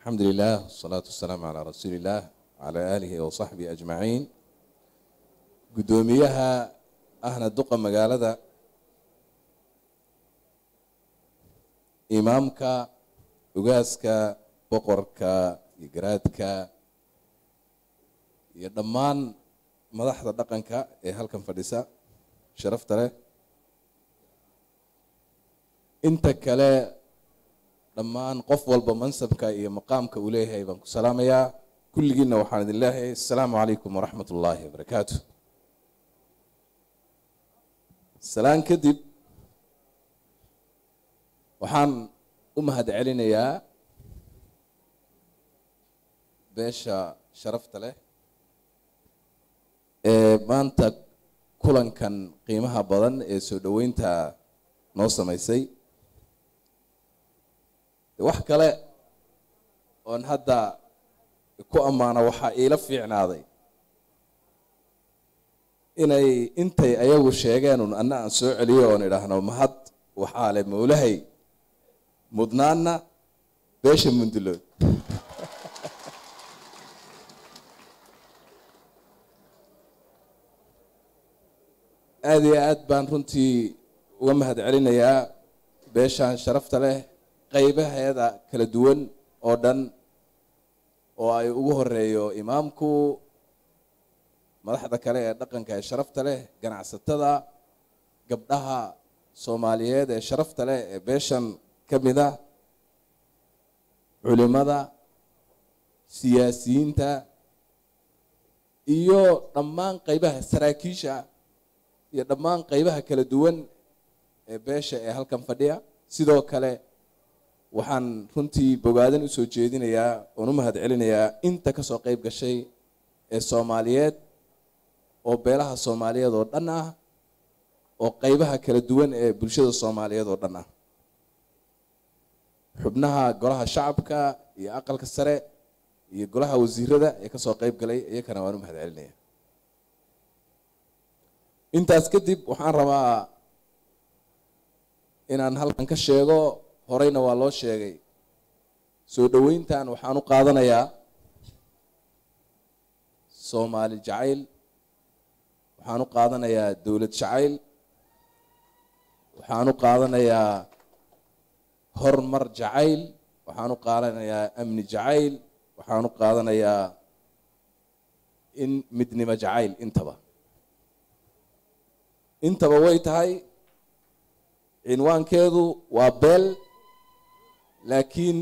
alxamdu lilah wasalaatu wasalaamu calaa rasuuli illaah wacalaa aalihi wasaxbihi ajmaciin guddoomiyaha ahna duqa magaalada imaamka ugaaska boqorka iyo garaadka iyo dhammaan madaxda dhaqanka ee halkan fadhisa sharafta leh inta kale dhammaan qof walba mansabka iyo maqaamka uu leeyahay baan ku salaamayaa kulligiinna waxaan idin leeyahay assalaamu calaykum waraxmat ullaahi wabarakaatu salaan kadib waxaan u mahad celinayaa beesha sharafta leh ee maanta kulankan qiimaha badan ee soo dhoweynta noo samaysay wax kale oon hadda ku ammaano waxaa iila fiicnaaday inay intay ayagu sheegeenun anna aan soo celiyo oon idhaahno mahad waxaa le mawlahay mudnaanna beesha mundulood aada iyo aad baan runtii uga mahad celinayaa beeshan sharafta leh qaybaheeda kala duwan oo dhan oo ay ugu horeeyo imaamku madaxda kale ee dhaqanka ee sharafta leh ganacsatada gabdhaha soomaaliyeed ee sharafta leh ee beeshan ka mid a culimada siyaasiyiinta iyo dhammaan qaybaha saraakiisha iyo dhammaan qaybaha kala duwan ee beesha ee halkan fadhiya sidoo kale waxaan runtii bogaadan usoo jeedinayaa oon u mahad celinayaa inta kasoo qeyb gashay ee soomaaliyeed oo beelaha soomaaliyeed oo dhan ah oo qeybaha kala duwan ee bulshada soomaaliyeed oo dhan ah xubnaha golaha shacabka iyo aqalka sare iyo golaha wasiirada ee kasoo qeyb galay iyakana waan u mahad celinaya intaas kadib waxaan rabaa inaan halkan ka sheego horeyna waa loo sheegay soo dhoweyntan waxaan u qaadanayaa soomaali jacayl waxaan u qaadanayaa dowlad jacayl waxaan u qaadanayaa horumar jacayl waxaan u qaadanayaa amni jacayl waxaan u qaadanayaa in midnimo jacayl intaba intaba way tahay cinwaankeedu waa beel laakiin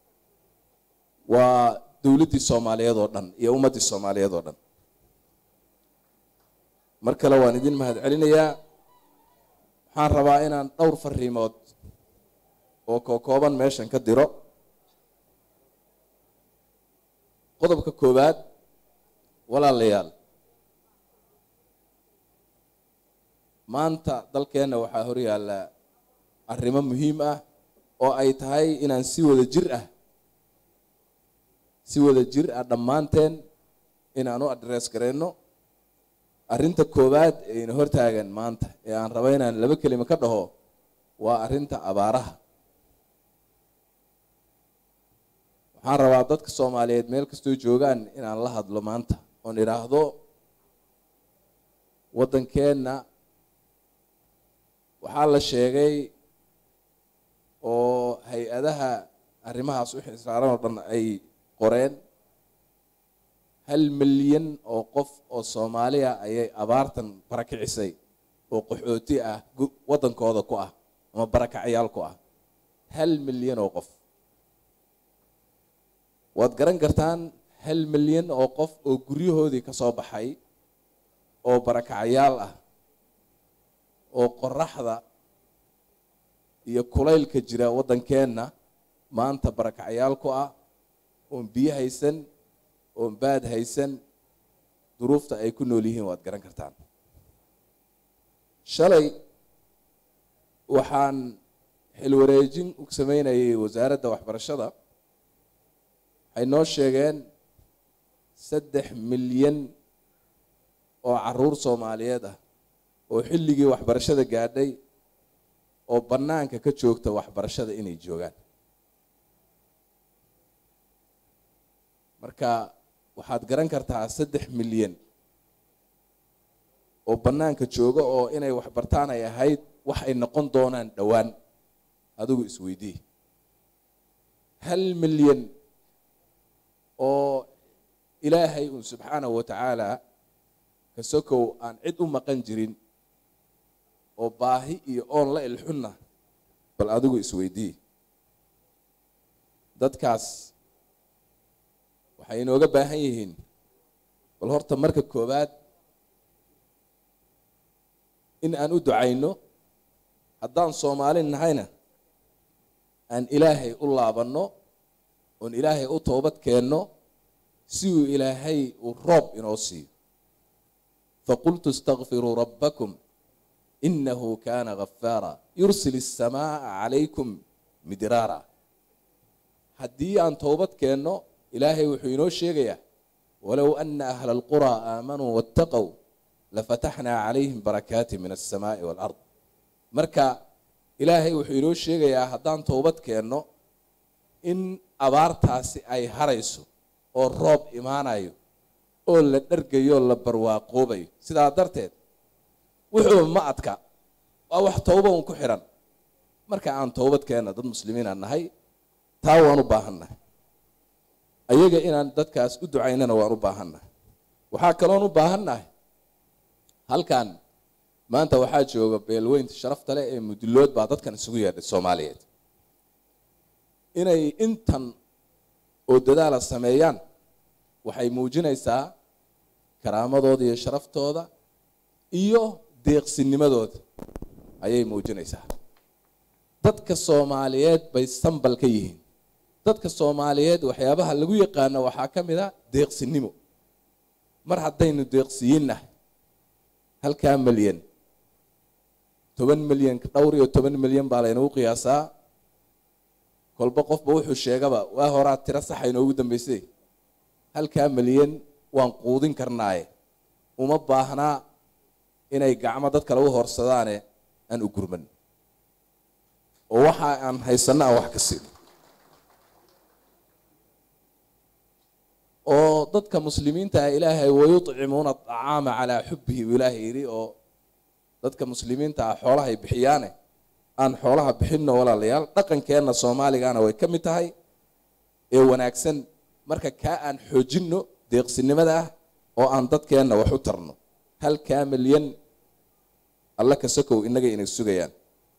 waa dowladdii soomaaliyeed oo dhan iyo ummaddii soomaaliyeed oo dhan mar kale waan idin mahad celinayaa waxaan rabaa inaan dhowr fariimood oo kookooban meeshan ka diro qodobka koowaad walaalayaal maanta dalkeenna waxaa hor yaalla arrimo muhiim ah oo ay tahay inaan si wada jir ah si wada jir ah dhammaanteen inaan u adress gareyno arrinta koowaad ee ina hortaagan maanta ee aan rabo inaan laba kelimo ka dhaho waa arrinta abaaraha waxaan rabaa dadka soomaaliyeed meel kastoo joogaan inaan la hadlo maanta oon idhaahdo waddankeenna waxaa la sheegay oo hay-adaha arrimahaas u xisaaran oo dhan ay qoreen hal milyan oo qof oo soomaaliya ayay abaartan barakicisay oo qaxooti ah waddankooda ku ah ama barakacyaal ku ah hal milyan oo qof waad garan kartaan hal milyan oo qof oo guryahoodii ka soo baxay oo barakacyaal ah oo qoraxda iyo kulaylka jira waddankeenna maanta barakacyaal ku ah oon biyo haysan oon baad haysan duruufta ay ku nool yihiin waad garan kartaan shalay waxaan xilwareejin u sameynayay wasaaradda waxbarashada waxay noo sheegeen saddex milyan oo caruur soomaaliyeed ah oo xilligii waxbarashada gaadhay oo bannaanka ka joogta waxbarashada inay joogaan marka waxaad garan kartaa saddex milyan oo bannaanka jooga oo inay wax bartaan ay ahayd wax ay noqon doonaan dhowaan adigu isweydii hal milyan oo ilaahay uun subxaanahu wa tacaala kasokow aan cid u maqan jirin oo baahi iyo oon la ilxunna bal adigu isweydii dadkaas waxay inooga baahan yihiin bal horta marka koowaad in aan u ducayno haddaan soomaali nahayna aan ilaahay u laabanno oon ilaahay u toobad keenno si uu ilaahay uu roob inoo siiyo faqultu istakfiruu rabbakum inahu kana gafaara yursil الsamaaa calaykum midraara haddii aan toobad keenno ilaahay wuxuu inoo sheegayaa walow ana ahla اlqurى aamanuu waاtaqow lafataxnaa calayhim barakaati min الsamaaءi wاlard marka ilaahay wuxuu inoo sheegayaa haddaan toobad keenno in abaartaasi ay harayso oo roob imaanayo oo la dhargayo la barwaaqoobayo sidaa darteed wuxuuba ma adka waa wax tooba un ku xidhan marka aan toobad keenna dad muslimiina nahay taa waan u baahannahay ayaga inaan dadkaas u ducaynana waan u baahannahay waxaa kaloon u baahannahay halkan maanta waxaa jooga beelweynta sharafta leh ee mudulood baa dadkan isugu yeedhay soomaaliyeed inay intan oo dadaala sameeyaan waxay muujinaysaa karaamadooda iyo sharaftooda iyo deeqsinimadooda ayay muujinaysaa dadka soomaaliyeed bay sambal ka yihiin dadka soomaaliyeed waxyaabaha lagu yaqaano waxaa ka mid a deeqsinimo mar haddaynu deeqsiyiinnahay halkaa milyan toban milyan dhowr iyo toban milyan baa laynagu qiyaasaa kolba qofba wuxuu sheegaba waa horaa tiro saxa inoogu dambaysay halkaa milyan waan quudin karnaaye uma baahnaa inay gacmo dad kale u horsadaane aan u gurman oo waxa aan haysanno aan wax ka siin oo dadka muslimiinta ah ilaahay wayuطcimuuna acaama calaa xubihi buu ilaahay yidhi oo dadka muslimiinta ah xoolahay bixiyaane aan xoolaha bixinno walaalayaal dhaqankeenna soomaaligana way ka mid tahay ee wanaagsan marka kaa aan xoojinno deeqsinimada ah oo aan dadkeenna wax u tarno halkaa milyan alla ka sokow innaga inay sugayaan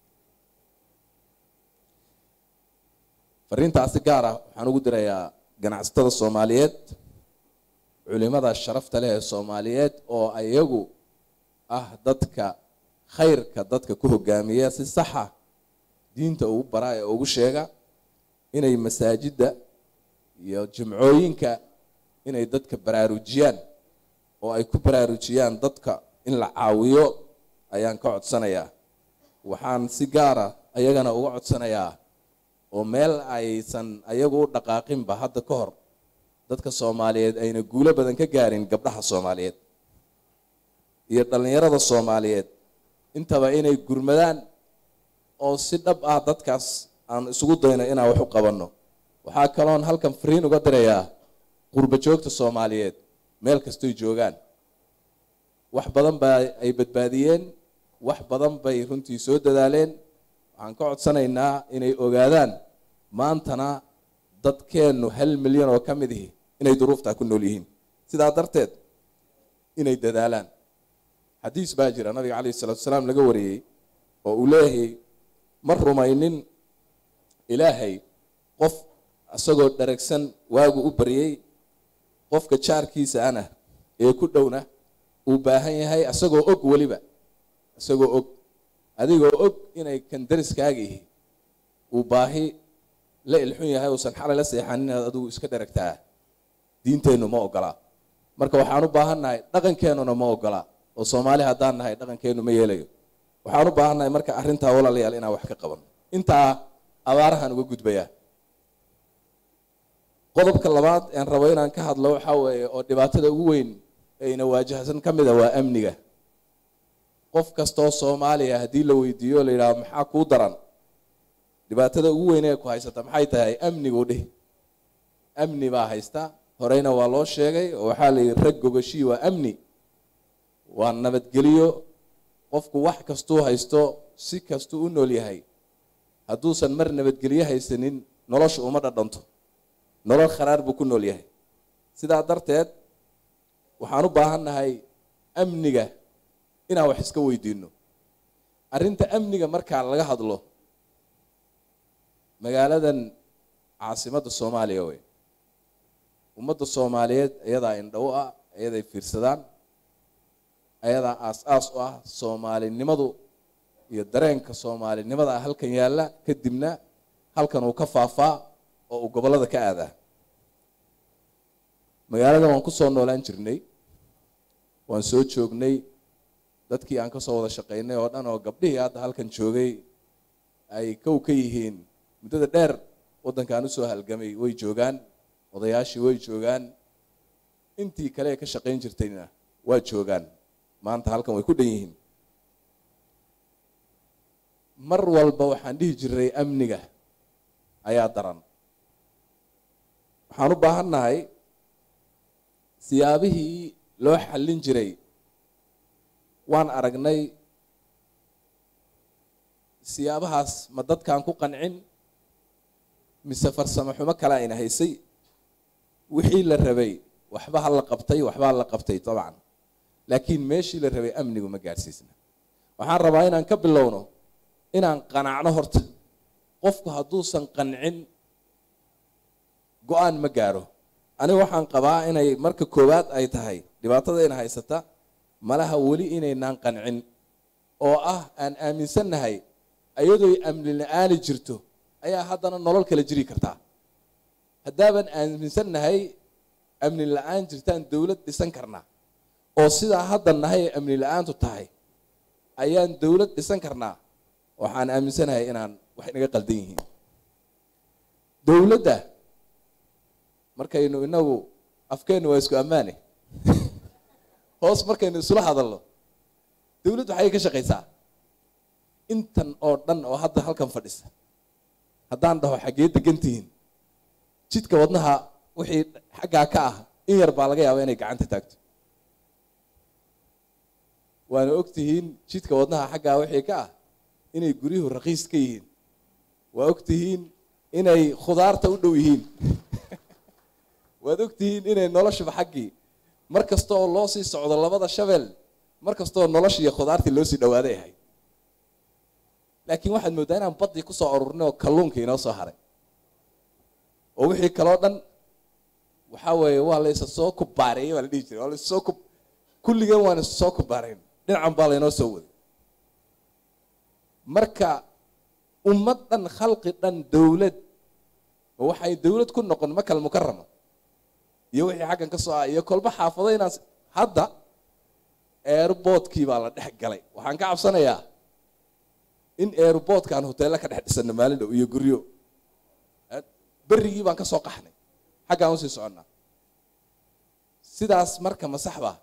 fariintaasi gaar ah waxaan ugu dirayaa ganacsatada soomaaliyeed culimada sharafta leh ee soomaaliyeed oo iyagu ah dadka khayrka dadka ku hogaamiya si saxa diinta ugu baraa ee ugu sheega inay masaajidda iyo jimcooyinka inay dadka baraarujiyaan oo ay ku baraarujiyaan dadka in la caawiyo ayaan ka codsanayaa waxaan si gaara ayagana uga codsanayaa oo meel aysan ayagu u dhaqaaqinba hadda ka hor dadka soomaaliyeed ayna guulo badan ka gaarin gabdhaha soomaaliyeed iyo dhallinyarada soomaaliyeed intaba inay gurmadaan oo si dhab ah dadkaas aan isugu dayno inaan wax u qabanno waxaa kaloon halkan fariin uga dirayaa qurba joogta soomaaliyeed meel kastoy joogaan wax badan baa ay badbaadiyeen wax badan bay runtii soo dadaaleen waxaan ka codsanaynaa inay ogaadaan maantana dadkeennu hal milyan oo ka mid ihi inay duruuftaa ku nool yihiin sidaa darteed inay dadaalaan xadiis baa jira nabiga calayhi salatu salaam laga wariyey oo uu leeyahay ma rumaynin ilaahay qof isagoo dharagsan waagu u baryey qofka jaarkiisa ana ee ku dhowna uu baahan yahay isagoo og weliba isagoo og adigoo og inay kan dariskaaga ihi uu baahi la ilxun yahay uusan xalay la seexanin inaad adigu iska dharagtaa diinteennu ma ogolaa marka waxaan u baahannahay dhaqankeennuna ma ogolaa oo soomaali haddaan nahay dhaqankeennu ma yeelayo waxaan u baahannahay marka arrintaa walaalayaal inaan wax ka qabanno intaa abaarahan uga gudbayaa qodobka labaad aan rabo inaan ka hadlo waxaa weeye oo dhibaatada ugu weyn ayna waajahsan ka mida waa amniga qof kastoo soomaaliya haddii la weydiiyo la yidhaho maxaa kuu daran dhibaatada ugu weyn ee ku haysata maxay tahay amnigu dhih amni baa haysta horeyna waa loo sheegay oo waxaa la yidhi rag gogashii waa amni waa nabadgelyo qofku wax kastuu haysto si kastuu u nool yahay hadduusan mar nabadgelyo haysanin nolosha uma dhadhanto nolol kharaar buu ku nool yahay sidaa darteed waxaan u baahan nahay amniga inaan wax iska weydiino arrinta amniga markaa laga hadlo magaaladan caasimadda soomaaliya wey ummadda soomaaliyeed iyadaa indhow ah iyaday fiirsadaan ayadaa aas-aas u ah soomaalinimadu iyo dareenka soomaalinimada ah halkan yaalla kadibna halkan uu ka faafaa oo uu gobollada ka aadaa magaaladan waan ku soo noolaan jirnay waan soo joognay dadkii aan ka soo wada shaqaynay oo dhan oo gabdhihii hadda halkan joogay ay kow ka yihiin muddada dheer waddankaan usoo halgamay way joogaan odayaashii way joogaan intii kale ee ka shaqayn jirtayna waa joogaan maanta halkan way ku dhan yihiin mar walba waxaan dhihi jiray amniga ayaa daran waxaan u baahan nahay siyaabihii loo xallin jiray waan aragnay siyaabahaas ma dadkaan ku qancin mise farsamo xumo kale ayna haysay wixii la rabay waxba ha la qabtay waxbaa la qabtay dabcan laakiin meeshii la rabay amnigu ma gaadhsiisna waxaan rabaa inaan ka bilowno inaan qanacno horta qofku hadduusan qancin go-aan ma gaadho aniga waxaan qabaa inay marka koowaad ay tahay dhibaatadayna haysata malaha weli inaynaan qancin oo ah aan aaminsannahay ayadooy amni la-aani jirto ayaa haddana nolol kala jiri kartaa haddaaban aaminsannahay amni la-aan jirtaan dowlad dhisan karnaa oo sidaa hadda nahay ee amni la-aantu tahay ayaan dowlad dhisan karnaa waxaan aaminsanahay inaan wax inaga qaldan yihiin dowladda markaynu inagu afkeennu waa isku ammaane hoos markaynu isula hadalno dowladdu waxay ka shaqaysaa intan oo dhan oo hadda halkan fadhisa haddaan dhaho xaggee degan tihiin jidka wadnaha wixii xaggaa ka ah in yar baa laga yaaba inay gacanta taagto waana og tihiin jidka wadnaha xaggaa wixii ka ah inay guryuhu raqiis ka yihiin waa og tihiin inay khudaarta u dhow yihiin waad og tihiin inay noloshuba xaggii mar kasta oo loo sii socdo labada shabeel mar kastaoo nolosha iyo khudaartii loo sii dhawaaday ahayd laakiin waxaad mooddaa inaan baddii kusoo ururnay oo kalluunkii inoo soo haray oo wixii kaloo dhan waxaa weeye waa la isa soo kubaareeyey baa la dhihi jiray waa la is soo ku kulligeen waan is soo kubaarayn dhinacan baa laynoo soo waday marka ummad dhan khalqi dhan dowlad oo waxay dowlad ku noqon makal mukarama iyo wixii xaggan ka soo ah iyo kolba xaafado inaan hadda airboodkii baa la dhex galay waxaan ka cabsanayaa in airboodkaan hoteella ka dhex dhisano maalin dhow iyo guryo berigii baan ka soo qaxnay xaggaan usii soconnaa sidaas marka ma sax baa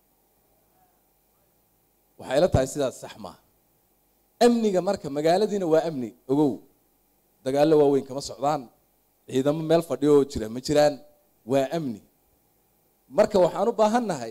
waxay la tahay sidaas sax maaha amniga marka magaaladiina waa amni ogow dagaallo waaweyn kama socdaan ciidamo meel fadhiyo oo jira ma jiraan waa amni marka waxaan u baahan nahay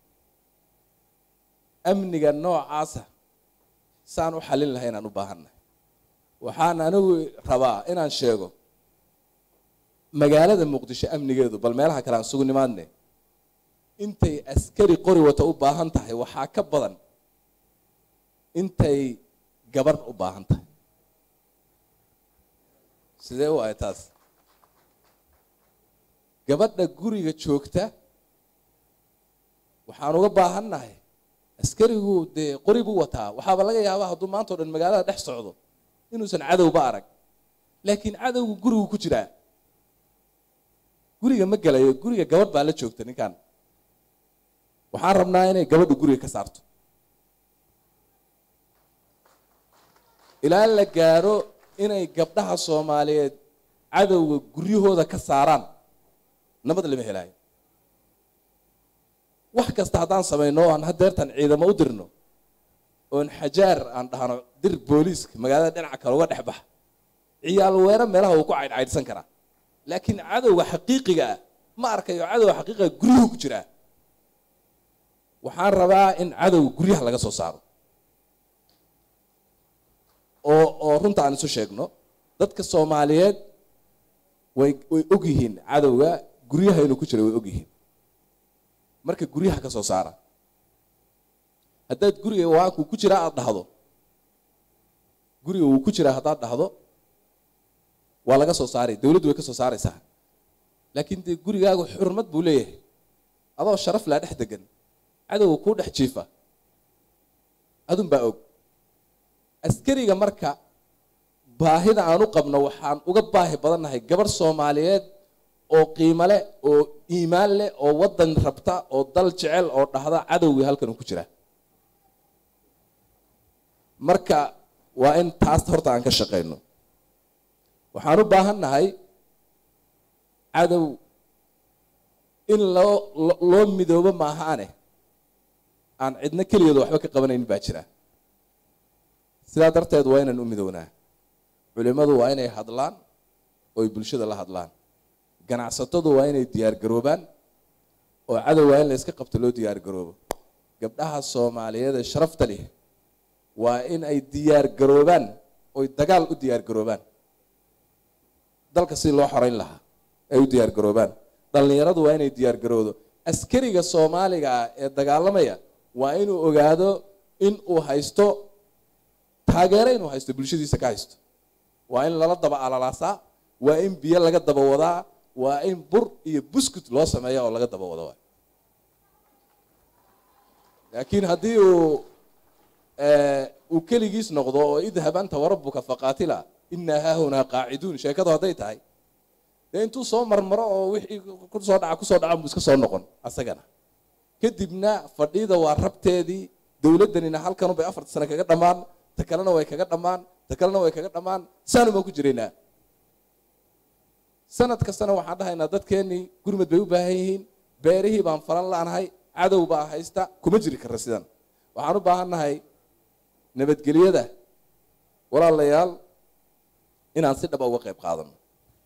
amniga noocaasa saan u xallin lahay inaan u baahan nahay waxaan anigu rabaa inaan sheego magaalada muqdisho amnigeedu bal meelaha kale aan sugu nimaadne intay askari qori wata u baahan tahay waxaa ka badan intay gabadh u baahan tahay sidee u ahay taas gabadha guriga joogta waxaan uga baahan nahay askarigu dee qori buu wataa waxaaba laga yaabaa hadduu maanta o dhan magaalada dhex socdo inuusan cadowba arag laakiin cadowgu gurigu ku jiraa guriga ma gelayo guriga gabadh baa la joogta ninkan waxaan rabnaa inay gabadhu guriga ka saarto ilaa la gaaro inay gabdhaha soomaaliyeed cadowga guryahooda ka saaraan nabad lama helaayo wax kasta haddaan samayno aan hadeertan ciidamo u dirno oon xajaar aan dhahno dir booliiska magaalada dhinaca kale uga dhex baxa ciyaal weero meelaha uu ku caydhcaydhsan karaa laakiin cadowga xaqiiqiga ah ma arkayo cadow xaqiiqa guryuhu ku jiraa waxaan rabaa in cadow guryaha laga soo saaro oo oo runta aan isu sheegno dadka soomaaliyeed way way og yihiin cadowga guryaha inuu ku jira way og yihiin marka guryaha ka soo saara haddaad guriga waankuu ku jiraa aada dhahdo guriga wuu ku jiraa haddaad dhahdo waa laga soo saaray dawladdu way ka soo saaraysaa laakiin dee gurigaagu xurmad buu leeyahay adoo sharaf laa dhex degan cadowga kuu dhex jiifa adun baa og askariga marka baahida aan u qabno waxaan uga baahi badannahay gabarh soomaaliyeed oo qiimo leh oo iimaan leh oo waddan rabta oo dal jecel oo dhahda cadowgii halkan uu ku jiraa marka waa in taas horta aan ka shaqayno waxaan u baahan nahay cadow in loo loo midoobo maahaane aan cidno keligeeda waxba ka qabanaynin baa jira sidaa darteed waa inaan u midownaa culimmadu waa inay hadlaan ooy bulshada la hadlaan ganacsatadu waa inay diyaar garoobaan oo cadow waa in la yska qabto loo diyaar garoobo gabdhaha soomaaliyeed ee sharafta leh waa in ay diyaar garoobaan oy dagaal u diyaar garoobaan dalka si loo xoreyn lahaa ay u diyaar garoobaan dhallinyaradu waa inay diyaar garowdo askariga soomaaliga ah ee dagaalamaya waa inuu ogaado in uu haysto taageero inuu haysto bulshadiisa ka haysto waa in lala daba alalaasaa waa in biyo laga daba wadaa waa in bur iyo buskut loo sameeya oo laga daba wado laakiin haddii uu uu keligiis noqdo oo idhab anta warabuka faqaatila inaa haahunaa qaaciduun sheekadu hadday tahay dee intuu soo marmaro oo wixii kusoo dhaca kusoo dhaca buu iska soo noqon asagana kadibna fadhida waa rabteedii dowladdanina halkanu bay afarta sane kaga dhammaan ta kalena way kaga dhammaan ta kalena way kaga dhammaan saanu baan ku jiraynaa sanad kastana waxaan dhahaynaa dadkeennii gurmad bay u baahan yihiin beerihii baan falan la'nahay cadow baa haysta kuma jiri karra sidan waxaan u baahan nahay nabadgelyada walaalayaal inaan si dhaba uga qayb qaadano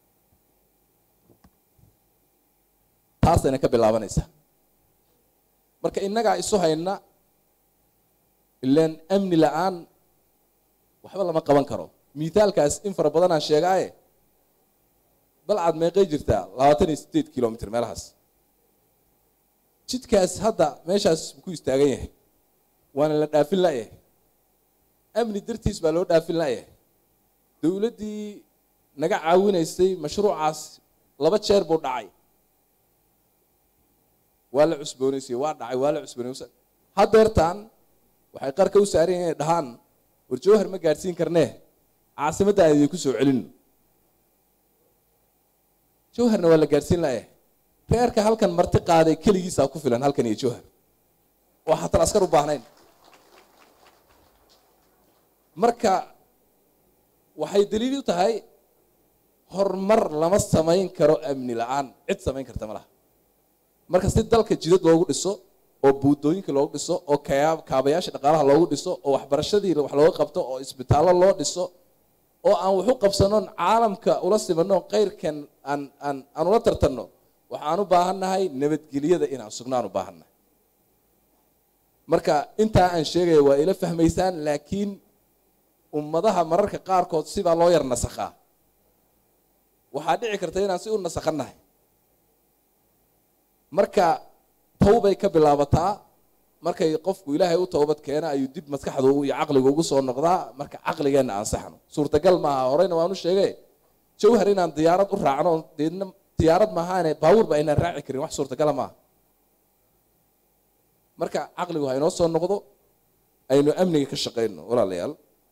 taasayna ka bilaabanaysaa marka innagaa isu hayna ilaan amni la-aan waxba lama qaban karo mithaalkaas in fara badanaan sheegaaye balcad meeqay jirtaa labaatan iyo sideed kilomitr meelahaas jidkaas hadda meeshaas ku istaagan yahay waana la dhaafin la'yahay amni dartiis baa loo dhaafin la'yahay dowladdii naga caawinaysay mashruucaas laba jeer buu dhacay waa la cusboonaysay waa dhacay waa la cusboonaysay haddeertaan waxay qarka u saaran yihin inay dhahaan war jawhar ma gaadhsiin karnee caasimadda aan idinku soo celino jawharna waa la gaadhsiin la'yahay reerka halkan marti qaaday keligiisaa ku filan halkan iyo jawhar oo haatan askar u baahnayn marka waxay daliil u tahay horumar lama samayn karo amni la-aan cid samayn karta ma laha marka si dalka jidad loogu dhiso oo buudooyinka loogu dhiso oo kaabayaasha dhaqaalaha loogu dhiso oo waxbarashadii wax looga qabto oo isbitaallo loo dhiso oo aan waxu qabsanon caalamka ula simano keyrkan aan aan aan ula tartanno waxaan u baahannahay nabadgelyada inaan sugnaan u baahannahay marka intaa aan sheegaya waa ila fahmaysaan laakiin ummadaha mararka qaarkood sibaa loo yar nasakhaa waxaa dhici karta inaan si u nasakhannahay marka tawbay ka bilaabataa markay qofku ilaahay u towbad keena ayuu dib maskaxdu iyo caqligu ugu soo noqdaa marka caqligeenna ansaxno suurtagal maaha horeyna waanu sheege jawhar inaan diyaarad u raacno deedna diyaarad maahaane baabuur ba aynaan raaci karin wax suurtagala maaha marka caqligu ha inoo soo noqdo aynu amniga ka shaqayno walaalayaal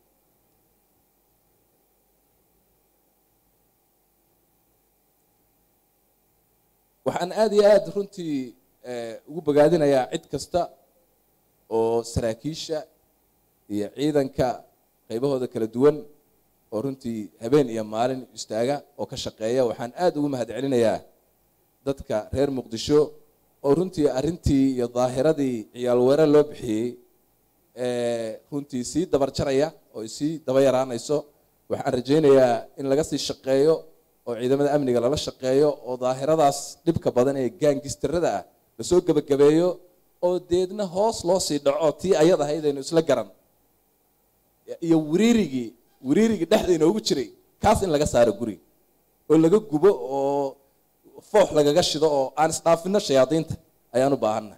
waxaan aada iyo aada runtii ugu bogaadinayaa cid kasta oo saraakiisha iyo ciidanka qaybahooda kala duwan oo runtii habeen iyo maalin istaaga oo ka shaqeeya waxaan aada ugu mahad celinayaa dadka reer muqdisho oo runtii arrintii iyo daahiradii ciyaal weerar loo bixiyey runtii sii dabar jaraya oo sii daba yaraanayso waxaan rajaynayaa in laga sii shaqeeyo oo ciidamada amniga lala shaqeeyo oo daahiradaas dhibka badan ee gaangistarada ah lasoo gebagabeeyo oo deedna hoos loo sii dhaco tii ayad ahayd aynu isla garan iyo wiriirigii wiriirigii dhexda inoogu jiray kaas in laga saaro guriga oo laga gubo oo foox lagaga shido oo aan isdhaafino shayaadiinta ayaan u baahannahay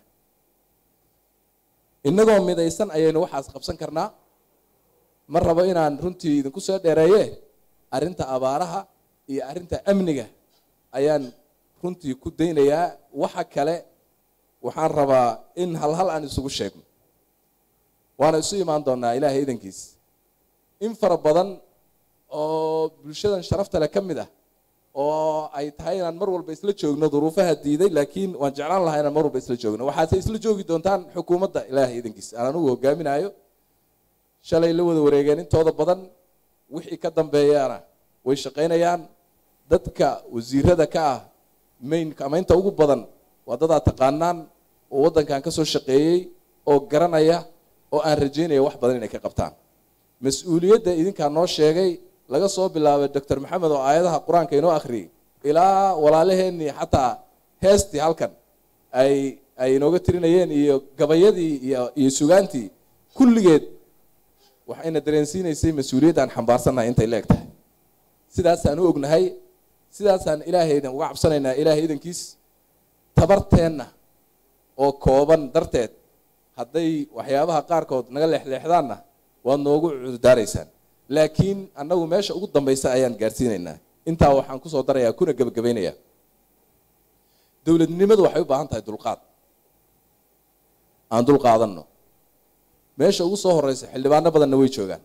innagoo midaysan ayaynu waxaas qabsan karnaa ma rabo inaan runtii idinku soo dheereeye arrinta abaaraha iyo arrinta amniga ayaan runtii ku daynayaa waxa kale waxaan rabaa in hal hal aan isugu sheegno waana isu imaan doonaa ilaahay idankiis in fara badan oo bulshadan sharafta leh ka mid ah oo ay tahay inaan mar walba isla joogno duruufaha diiday laakiin waan jeclaan lahaa inaan mar walba isla joogno waxaase isla joogi doontaan xukuumadda ilaahay idankiis aan anugu hogaaminayo shalay la wada wareegeen intooda badan wixii ka dambeeyaana way shaqaynayaan dadka wasiirada ka ah maynka ama inta ugu badan waa dad aad taqaanaan oo waddankan ka soo shaqeeyey oo garanaya oo aan rajaynaya wax badan inay ka qabtaan mas-uuliyadda idinkaa noo sheegay laga soo bilaabay doctor maxamed oo aayadaha qur-aanka inoo akhriyey ilaa walaalaheenii xataa heestii halkan ay ay inooga tirinayeen iyo gabayadii iyo iyo sugaantii kulligeed waxayna dareensiinaysay mas-uuliyadda aan xambaarsannahay intay la eg tahay sidaasaan u ognahay sidaasaan ilaahaydan uga cabsanaynaa ilaahay idankiis tabarteenna oo kooban darteed hadday waxyaabaha qaarkood naga leexleexdaanna waad noogu cudurdaaraysaan laakiin annagu meesha ugu dambaysa ayaan gaadhsiinaynaa intaa waxaan kusoo darayaa kuna gebagabaynayaa dowladnimadu waxay u baahan tahay dulqaad aan dul qaadanno meesha ugu soo horeysa xildhibaano badanna way joogaan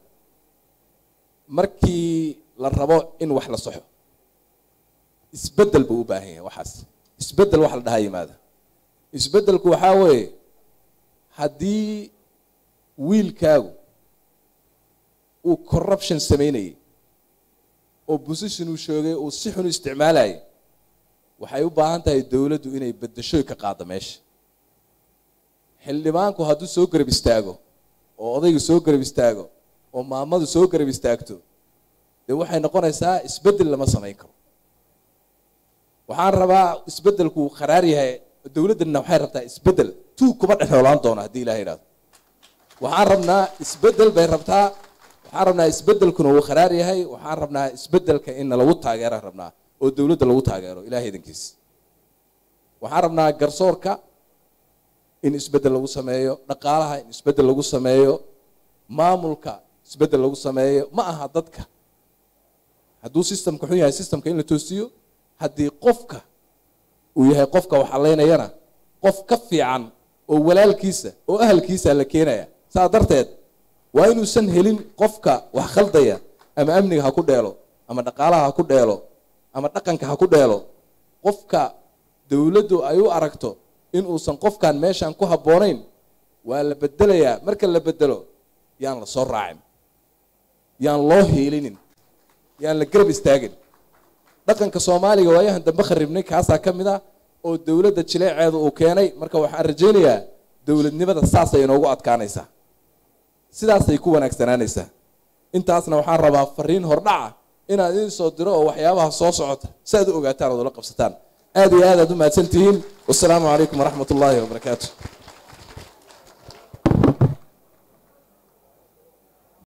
markii la rabo in wax la soxo isbeddel buu u baahan yahay waxaas isbeddel wax la dhahaa yimaada isbeddelku waxaa weeye haddii wiilkaagu uu corruption samaynayay oo position uu shoogay uu si xun u isticmaalayay waxay u baahan tahay dowladdu inay beddeshoy ka qaaddo meesha xildhibaanku hadduu soo garab istaago oo odaygu soo garab istaago oo maamadu soo garab istaagto dee waxay noqonaysaa isbeddel lama samayn karo waxaan rabaa isbeddelku kharaar yahay dowladdanna waxay rabtaa isbeddel tuug kuma dhexnoolaan doono haddii ilaha idhahdo waxaan rabnaa isbeddel bay rabtaa waxaan rabnaa isbeddelkuna uu kharaar yahay waxaan rabnaa isbeddelka inna lagu taageeraan rabnaa oo dowladda lagu taageero ilahay idankiis waxaan rabnaa garsoorka in isbeddel lagu sameeyo dhaqaalaha in isbeddel lagu sameeyo maamulka isbeddel lagu sameeyo ma aha dadka hadduu systemka xun yahay systemka in la toosiyo haddii qofka uu yahay qofka wax allaynayana qof ka fiican oo walaalkiisa oo ahalkiisa la keenaya saa darteed waa inuusan helin qofka wax khaldaya ama amniga ha ku dheelo ama dhaqaalaha ha ku dheelo ama dhaqanka ha ku dheelo qofka dowladdu ay u aragto in uusan qofkan meeshan ku habboonayn waa la bedelayaa marka la bedelo yaan la soo raacin yaan loo hiilinin yaan la garab istaagin dhaqanka soomaaliga waayahan dambe kharibnay kaasaa ka mid ah oo dowladda jileeceedu uu keenay marka waxaan rajaynayaa dowladnimada saasay inoogu adkaanaysaa sidaasay ku wanaagsanaanaysaa intaasna waxaan rabaa fariin hordhaca inaad idin soo diro oo waxyaabaha soo socota si aad u ogaataan ood ula qabsataan aad iyo aad aad u mahadsan tihiin wasalaamu calaykum waraxmat ullaahi wabarakaatu